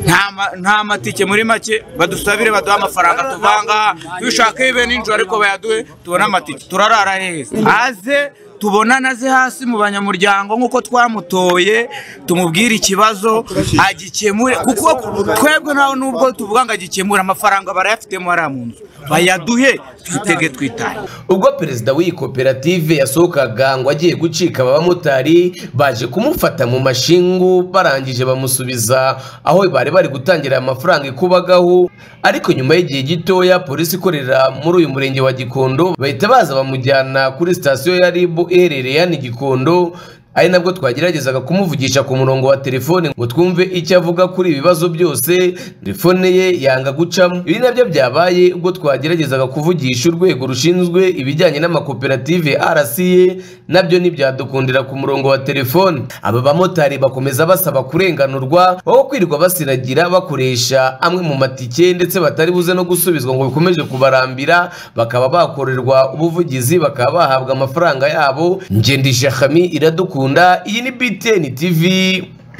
nta ma- nta matike muri make badusabire baduhe amafaranga tuva ahangaha tubishaka ibe nijoro ariko bayaduhe tubone amatike turarara heza aze tubona naze hasi mu banyamuryango nk'uko twamutoye tumubwire ikibazo agikemure kuko twebwe ntawe n'ubwo tuvuga ngo agikemure amafaranga barayafitemo hariya mu nzu bayaduhe twitege twitaye
ubwo perezida w'iyi koperative yasohokaga ngo agiye gucika abamotari baje kumufata mu mashingu barangije bamusubiza aho bari bari gutangira aya mafaranga ikubagaho ariko nyuma y'igihe gitoya polisi ikorera muri uyu murenge wa gikondo bahita baza bamujyana kuri sitasiyo ya ribu iherereye hano i gikondo ari nabwo twageragezaga kumuvugisha ku murongo wa telefone ngo twumve icyo avuga kuri ibi bibazo byose telefone ye yanga gucamo ibi nabyo byabaye ubwo twageragezaga kuvugisha urwego rushinzwe ibijyanye n'amakoperative RCA nabyo ntibyadukundira ku murongo wa telefone aba bamotari bakomeza basaba kurenganurwa aho kwirirwa basiragira bakoresha amwe mu matike ndetse batari buze no gusubizwa ngo bikomeje kubarambira bakaba bakorerwa ubuvugizi bakaba bahabwa amafaranga yabo ngendisha Hami iradukunda iyi ni BTN TV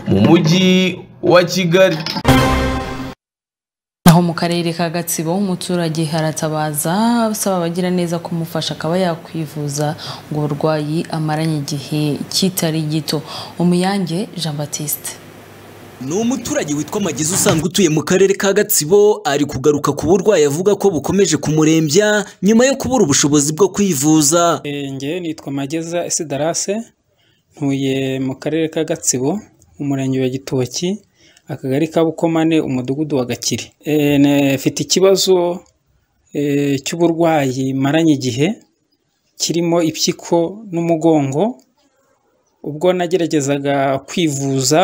mu mujyi wa Kigali
Aho mu karere ka Gatsibo umuturage haratabaza asaba abagira neza kumufasha akaba yakwivuza ngo uburwayi amaranye igihe kitari gito. Umuyange Jean Baptiste.
ni umuturage witwa Magezi usanzwe utuye mu karere ka Gatsibo ari kugaruka ku burwayi avuga ko bukomeje kumurembya nyuma yo kubura ubushobozi bwo kwivuza
Njye nitwa Mageza Isidarase ntuye mu karere ka Gatsibo umurenge wa Gitoki akagari ka Bukomane umudugudu wa Gakiri Eh, ne- mfite ikibazo eh, cy'uburwayi maranye igihe kirimo impyiko n'umugongo ubwo nageragezaga kwivuza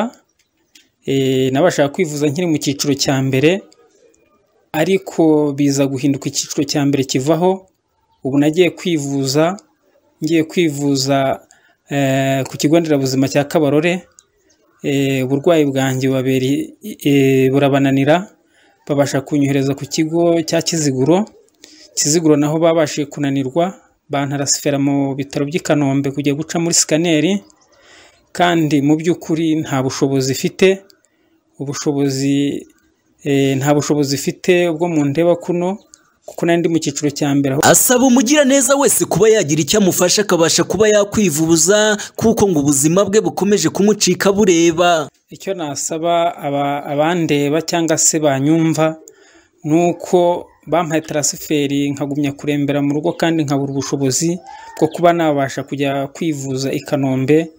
eh, nabashaga kwivuza nkiri mu cyiciro cya mbere ariko biza guhinduka icyiciro cya mbere kivaho ubu nagiye kwivuza ngiye kwivuza eh, ku kigo nderabuzima cya kabarore Eh, uburwayi bwanjye babiri eh, burabananira babasha kunyohereza ku kigo cya kiziguro kiziguro naho babashije kunanirwa bantarasifera mu bitaro by'i kanombe kujya guca muri sikaneri kandi mu by'ukuri nta bushobozi ifite ubushobozi eh, nta bushobozi ifite ubwo mundeba kuno kuko nari ndi mu cyiciro cya mbere aho
asaba umugiraneza wese kuba yagira icyo amufasha akabasha kuba yakwivuza kuko ngo ubuzima bwe bukomeje kumucika bureba
icyo nasaba aba- abandeba cyangwa se banyumva ni uko bampaye tarasiferi nkagumya kurembera mu rugo kandi nkabura ubushobozi bwo kuba nabasha kujya kwivuza i kanombe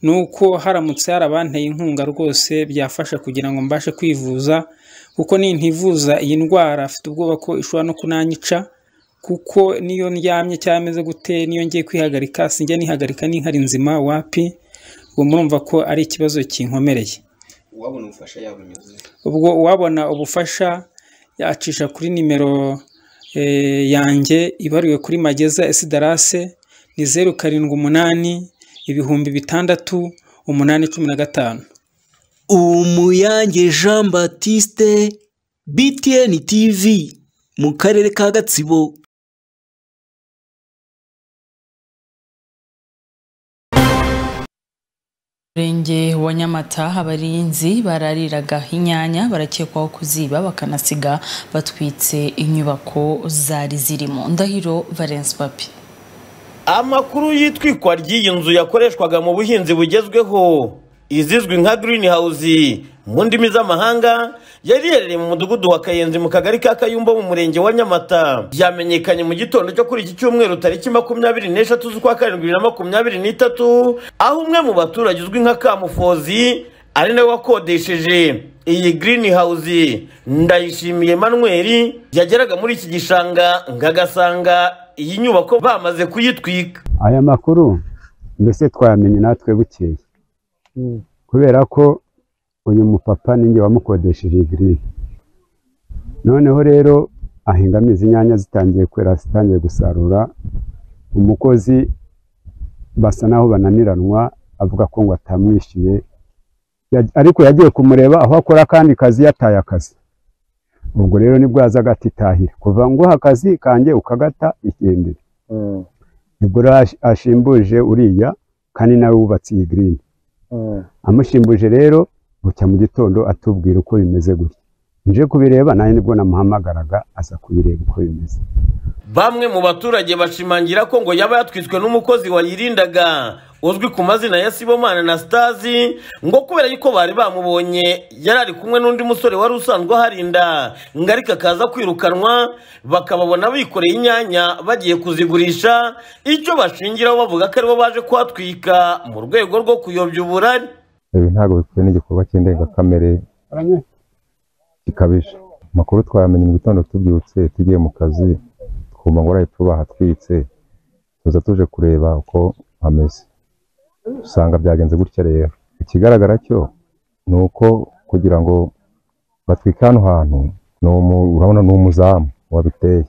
ni uko haramutse hari abanteye inkunga rwose byafasha kugira ngo mbashe kwivuza kuko nintivuza iyi ndwara afite ubwoba ko ishobora no kunanyica kuko niyo ndyamye cyangwa meze gute niyo ngiye kwihagarika sinjya nihagarika n'inkari nzima wapi ubwo murumva ko ari ikibazo kinkomereye
uwabona ubufasha yabona
ubwo uwabona ubufasha yacisha kuri nimero eh, yanjye ibaruwe kuri mageza esidarase ni zeru karindwi umunani ibihumbi bitandatu umunani cumi na gatanu
umuyange jean batiste btn tv mu karere ka gatsibo
murenge wa nyamata abarinzi barariraga inyanya barakekwaho kuziba bakanasiga batwitse inyubako zari zirimo ndahiro valence papi
amakuru y'itwikwa ry'iyi nzu yakoreshwaga mu buhinzi bugezweho izizwi nka green house mu ndimi z'amahanga yari iherereye mu mudugudu wa kayenzi mu kagari ka kayumba mu murenge wa nyamata byamenyekanye mu gitondo cyo kuri iki cyumweru tariki makumyabiri n'eshatu z'ukwa karindwi bibiri na makumyabiri n'itatu aho umwe mu baturage uzwi nka kamufozi ari nawe wakodesheje iyi green house ndayishimiye manuel yageraga muri iki gishanga ngo agasanga iyi nyubako bamaze kuyitwika
aya makuru mbese twayamenye natwe bukeye kubera ko uyu mupapa ninjye wamukodesheje igirine noneho rero ahingamo izi nyanya zitangiye kwera zitangiye gusarura umukozi basa naho bananiranwa avuga ko ngo atamwishyuye Yaj- ariko yagiye kumureba aho akora akandi kazi yataye akazi ubwo rero nibwo yazaga atitahira kuva nguha akazi kanjye ukagata igendere nibwo rero ash- ashimbuje uriya kandi nawe wubatse iyi girini amushimbuje rero bucya mu gitondo atubwira uko bimeze gutya nje kubireba nawe nibwo namuhamagaraga aza kubireba uko bimeze
bamwe mu baturage bashimangira ko ngo yaba yatwiswe n'umukozi wayirindaga uzwi ku mazina ya sibomana na sitazi ngo kubera yuko bari bamubonye yari ari kumwe n'undi musore wari usanzwe aharinda ngo ariko akaza kwirukanwa bakababona bikoreye inyanya bagiye kuzigurisha icyo bashingiraho bavuga ko aribo baje kuhatwika mu rwego rwo kuyobya uburari
ibi ntabwo bikwiye n'igikorwa cy'indengakamere gikabije amakuru twayamenye mu gitondo tubyutse tugiye mu kazi twumva ngo uraye tubaha twitse tuza tuje kureba uko hameze usanga byagenze gutya rero ikigaragara cyo ni uko kugira ngo batwike hano hantu ni umu- urabona ni umuzamu wabiteye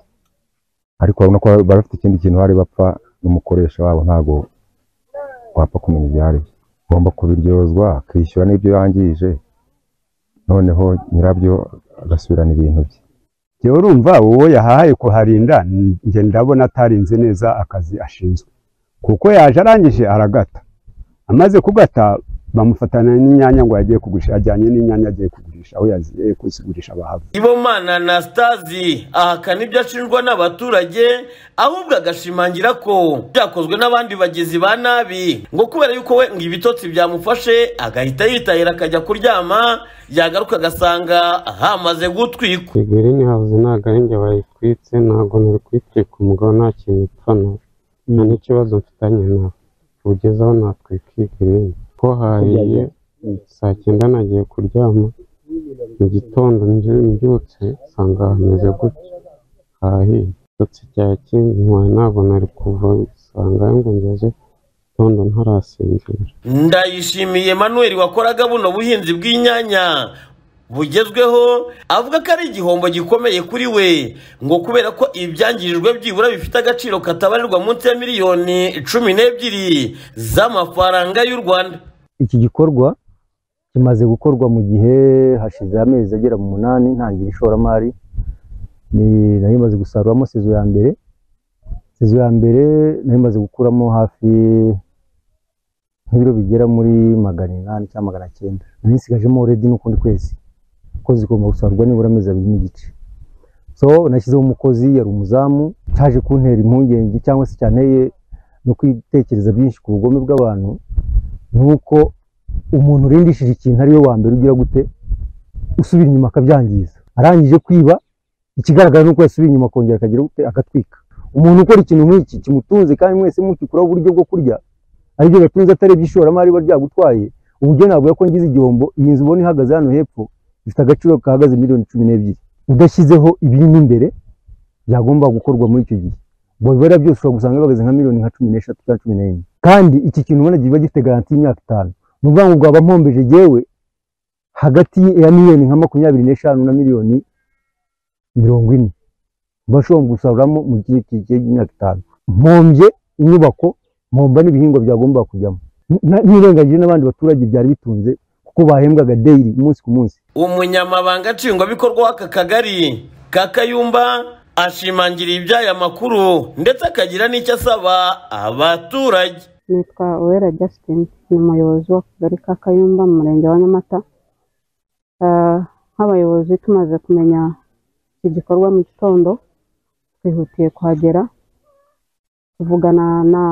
ariko urabona ko bari bafite ikindi kintu bari bapfa n'umukoresha wabo ntabwo wapfa kumenya ibyo ari byo ugomba kubiryozwa akishyura n'ibyo yangije noneho nyirabyo agasubirana ibintu bye
jyewe urumva uwo yahaye kuharinda njye ndabona atarinze neza akazi ashinzwe kuko yaje arangije aragata amaze kugata bamufatana n'inyanya ngo yagiye kugurisha ajyanye n'inyanya agiye kugurisha aho yagiye kuzigurisha bahava
ibomana na sitazi ahakana ibyo ashinjwa n'abaturage ahubwo agashimangira ko byakozwe n'abandi bagizi ba nabi ngo kubera yuko we ngo ibitotsi byamufashe agahita yitahira akajya kuryama yagaruka agasanga hamaze gutwikwa
Green House ntabwo ari njye bayitwitse ntabwo nari kuyitwika umugabo nta kintu ipfana nta n'ikibazo mfitanye nawe ugeze aho natwika iyi Green ko hariye saa cyenda nagiye kuryama mu gitondo nje- mbyutse nsanga hameze gutya hahiye ndetse cya kinywa ntabwo nari kuva nsanga ngo ngeze gitondo ntarasinzira
ndayishimiye manuel wakoraga buno buhinzi bw'inyanya bugezweho avuga ko ari igihombo gikomeye kuri we ngo kubera ko ibyangirijwe byibura bifite agaciro katabarirwa munsi ya miliyoni cumi n'ebyiri z'amafaranga y'u rwanda
iki gikorwa kimaze gukorwa mu gihe hashize amezi agera mu munani ntangira ishoramari Ni- nari maze gusaruramo sezo ya mbere sezo ya mbere nari maze gukuramo hafi nk'ibiro bigera muri magana inani cyangwa magana cyenda nari nsigajemo redi n'ukundi kwezi kuko zigomba gusarurwa nibura amezi abiri n'igice so nashyizeho umukozi yari umuzamu cyaje kuntera impungenge cyangwa se cyanteye no kwitekereza byinshi ku bugome bw'abantu nuko umuntu urindishije ikintu ariwe wa mbere ugira gute usubira inyuma akabyangiza arangije kwiba ikigaragara ni uko yasubira inyuma akongera akagira gute agatwika umuntu ukora ikintu nk'iki kimutunze kandi mwese mukikuraho uburyo bwo kurya aribyo gatunze atarebye ishoramari riba ryagutwaye ubugeni ntabwo ko ngize igihombo iyi nzu ubona ihagaze hano hepfo ifite agaciro kahagaze miliyoni cumi n'ebyiri udashyizeho ibirimo imbere byagomba gukorwa muri icyo gihe ubwo bibara byose ushobora gusanga bihagaze nka miliyoni nka cumi n'eshatu cyangwa cumi n'enye kandi iki kintu ubona kiba gifite garanti y'imyaka itanu ni ukuvuga ngo bwaba mpombeje yewe hagati ya miliyoni nka makumyabiri n'eshanu na miliyoni mirongo ine mbashobora gusaruramo mu gihe kigiye imyaka itanu mpombye inyubako mpomba n'ibihingwa byagomba kujyamo N- nirengagije n'abandi baturage byari bitunze kuko bahembwaga dayiri umunsi ku munsi
umunyamabanga nshingwabikorwa w'aka kagari ka kayumba ashimangira iby'aya makuru ndetse akagira n'icyo asaba abaturage
nitwa uwera Justin ni umuyobozi w'akagari ka kayumba mu murenge wa nyamata Ah, nk'abayobozi tumaze kumenya iki gikorwa mu gitondo twihutiye kuhagera tuvugana na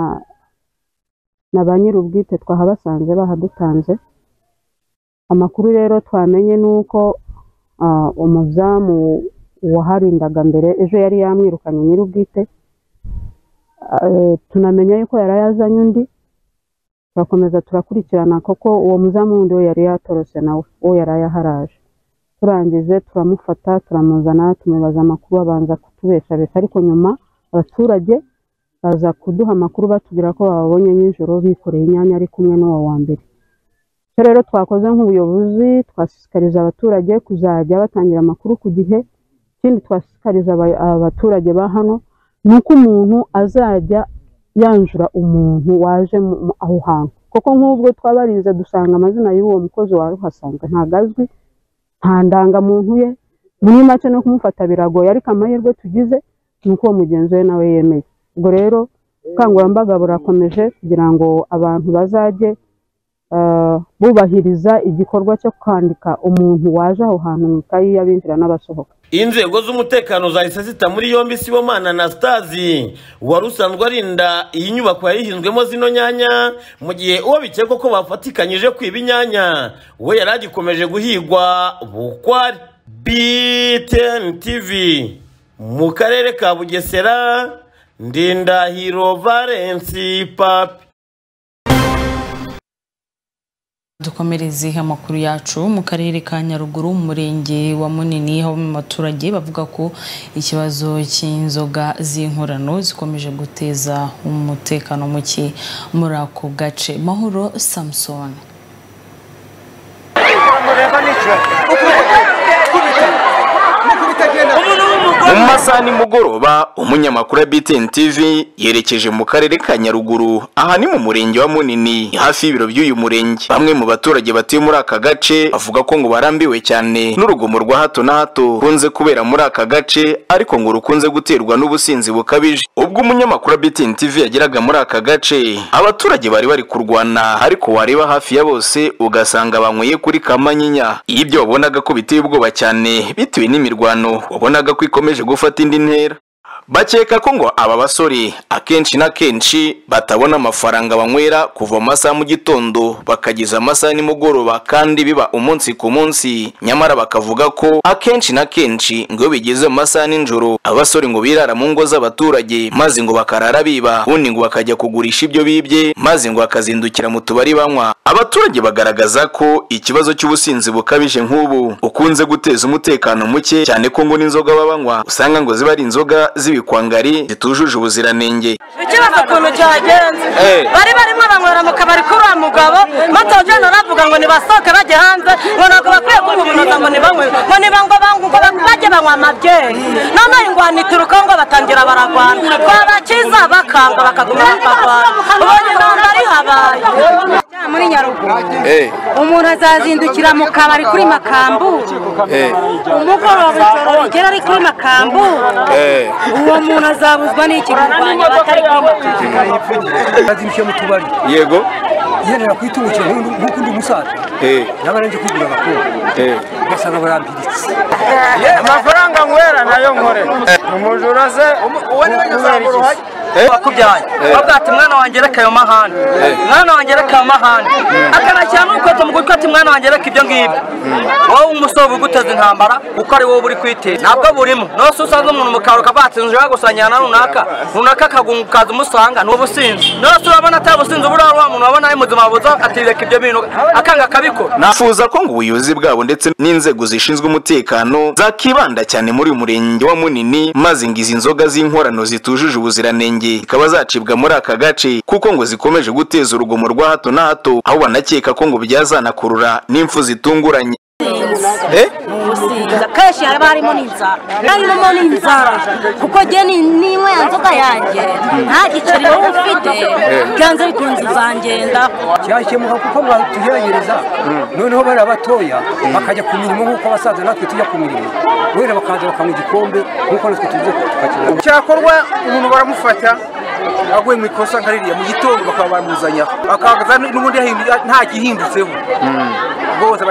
na ba nyir'ubwite twahabasanze bahadutanze amakuru rero twamenye ni uko ah, umuzamu waharindaga mbere ejo yari yamwirukanye nyir'ubwite Eh, tunamenya yuko yari yazanye undi turakomeza turakurikirana kuko uwo muzamu wundi we yari yatorose nawe uwo yari yaharaje turangije turamufata turamuzana tumubaza amakuru abanza kutubeshabesha ariko nyuma abaturage baza kuduha amakuru batubwira ko bababonye nijoro bikoreye inyanya ari kumwe n'uwo wa mbere icyo rero twakoze nk'ubuyobozi twashishikariza abaturage kuzajya batangira amakuru ku gihe ikindi twashishikariza aba- abaturage ba hano ni uko umuntu azajya yanjura umuntu waje mu- mu- aho hantu kuko nk'ubwo twabarinze dusanga amazina y'uwo mukozi wari uhasanga ntabwo azwi nta ndangamuntu ye muri make no kumufata biragoye ariko amahirwe tugize ni uko uwo mugenzi we nawe yemeye ubwo rero ubukangurambaga burakomeje kugira ngo abantu bazajye eh, bubahiriza igikorwa cyo kwandika umuntu waje aho hantu mu ikayi y'abinjira n'abasohoka
inzego z'umutekano zahise zita muri yombi sibomana na stazi wari usanzwe arinda iyi nyubako yayihinzwemo zino nyanya mu gihe uwo bikekwa ko bafatikanyije kwiba inyanya we yari agikomeje guhigwa bukwari btn tv mu karere ka bugesera ndindahiro valensi papi
dukomereze amakuru yacu mu karere ka nyaruguru mu murenge wa munini aho mu baturage bavuga ko ikibazo cy'inzoga z'inkorano zikomeje guteza umutekano muke muri ako gace mahoro samusoni
mu masaha nimugoroba umunyamakuru wa BTN TV yerekeje mu karere ka Nyaruguru aha ni mu murenge wa Munini hafi y'ibiro by'uyu murenge bamwe mu baturage batuye muri aka gace bavuga ko ngo barambiwe cyane n'urugomo rwa hato na hato runze kubera muri aka gace ariko ngo rukunze guterwa n'ubusinzi bukabije ubwo umunyamakuru wa BTN TV yageraga muri aka gace abaturage bari bari kurwana ariko wareba hafi ya bose ugasanga banyweye kuri kamanyinya ibyo wabonaga ko biteye ubwoba cyane bitewe n'imirwano wabonaga ko ikomeje gufata indi ntera bakeka ko ngo aba basore akenshi na kenshi batabona amafaranga banywera kuva mu masaha mu gitondo bakageza amasaha nimugoroba kandi biba umunsi ku munsi nyamara bakavuga ko akenshi na kenshi ngo iyo bigeze mu masaha nijoro abasore ngo birara mu ngo z'abaturage maze ngo bakarara biba ubundi ngo bakajya kugurisha ibyo bibye maze ngo bakazindukira mu tubari banywa abaturage bagaragaza ko ikibazo cy'ubusinzi bukabije nk'ubu ukunze guteza umutekano muke cyane ko ngo n'inzoga baba banywa usanga ngo ziba ari inzoga z'ibikwangari zitujuje ubuziranenge
ikibazo ukuntu cyagenze
Eh.
bari barimo banywera mu kabari kuri uwo mugabo batojyana aravuga ngo nibasohoke bajye hanze ngo ntabwo bakwiye kububunoza ngo nibanywe ngo nibangwa bangwa ngo ba- bajye banywa amabyeri none ingwanita urukongo batangira baragwana twabakiza bakanga bakaguma bakagwana ubonye intambara ihabaye muri nyaruguru umuntu azazindukira mu kabari kuri makambu umugoroba ijoro rigera ari kuri makambu uwo muntu azabuzwa n'ikigurwanya batari kuri makambu
yazirushye mu tubari
yego
yerera kwitungukira nk'undi- nk'uko undi musaza naba nanjye kwigura abakobwa ugasanga barampiritse amafaranga nywera nayo nkore umujura se uwo niwe nyuzamura uhari
wakubyaye bavuga ati mwana wanjye reka ayo mahane mwana wanjye reka ayo mahane akanashyira n'urukweto mu gutwi ati mwana wanjye reka ibyo ngibyo wowe umusore uguteza intambara kuko ari wowe uri kwiteza ntabwo burimo nose usanze umuntu mu kabari ukavuga ati nje gusangirana na runaka runaka akagunguka ukaza umusanga ni ubusinzi nose urabona atari ubusinzi buriya wa muntu wabona ari muzima wabuza ati reka ibyo bintu akanga akabikora
nafuza ko ngo ubuyobozi bwabo ndetse n'inzego zishinzwe umutekano zakibanda cyane muri uyu murenge wa munini maze ngo izi nzoga z'inkorano zitujuje ubuziranenge zikaba zacibwa muri aka gace kuko ngo zikomeje guteza urugomo rwa hato na hato aho banakeka ko ngo byazanakurura n'impfu zitunguranye Eh?
gusinda kenshi haba harimo n'inzara narimo n'inzara kuko njye ni- ninywa ya nzoga yanjye nta giceri wowe ufite byanze bikunze izangenda
cyakemuka kuko mwatugerageza noneho bariya batoya bakajya ku mirimo nk'uko abasaza natwe tujya ku mirimo wenda bakaza bakanywa igikombe nk'uko natwe tuzi tukakinwa cyakorwa umuntu baramufata aguye mu ikosa nka ririya mu gitondo bakaba bamuzanya akaza n'ubundi yahinduye- nta gihindutseho bose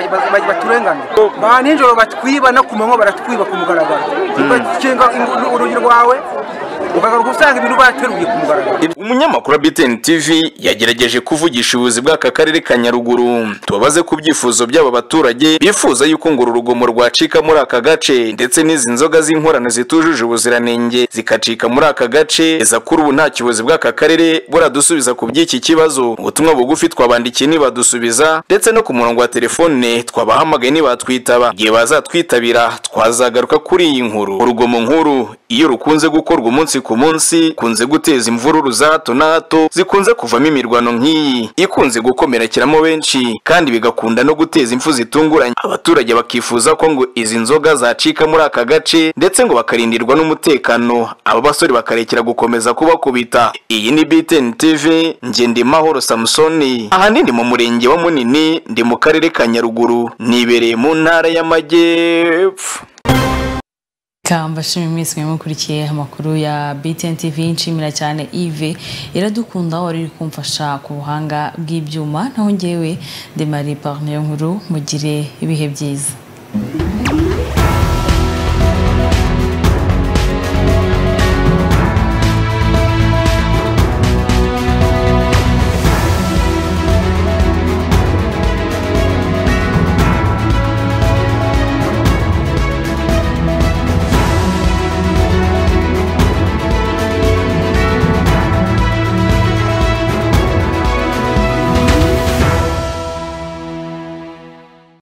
baturenganira ba nijoro batwiba no ku manywa baratwiba ku mugaragaro ugakinga ingu- urugi rwawe ukagaruka usanga ibintu bateruye ku mugaragaro
umunyamakuru wa BTN TV yagerageje kuvugisha ubuyobozi bw'aka karere ka Nyaruguru tubabaze ku byifuzo by'aba baturage bifuza yuko ngo uru rugomo rwacika muri aka gace ndetse n'izi nzoga z'inkorano zitujuje ubuziranenge zikacika muri aka gace eza kuri ubu nta kiyobozi bw'aka karere buradusubiza ku by'iki kibazo ubutumwa bugufi twabandikiye ntibadusubiza ndetse no ku murongo wa telefone twabahamagaye ntibatwitaba igihe bazatwitabira twazagaruka kuri iyi nkuru urugomo nkuru iyo rukunze gukorwa umunsi ku munsi kunze guteza imvururu za hato na hato zikunze kuvamo imirwano nk'iyi ikunze gukomerekeramo benshi kandi bigakunda no guteza impfu zitunguranye abaturage bakifuza ko ngo izi nzoga zacika muri aka gace ndetse ngo bakarindirwa n'umutekano aba basore bakarekera gukomeza kubakubita iyi ni BTN TV njye ndi Mahoro Samsoni ahanini mu murenge wa Munini ndi mu karere ka Nyaruguru nibereye mu ntara y'Amajyepfo
Kambashimi mwese mwemukurikiye amakuru ya BTN TV nshimira cyane Yves iradukunda wari uri kumfasha ku buhanga bw'ibyuma naho ngewe ndi Marie Parnier nkuru mugire ibihe byiza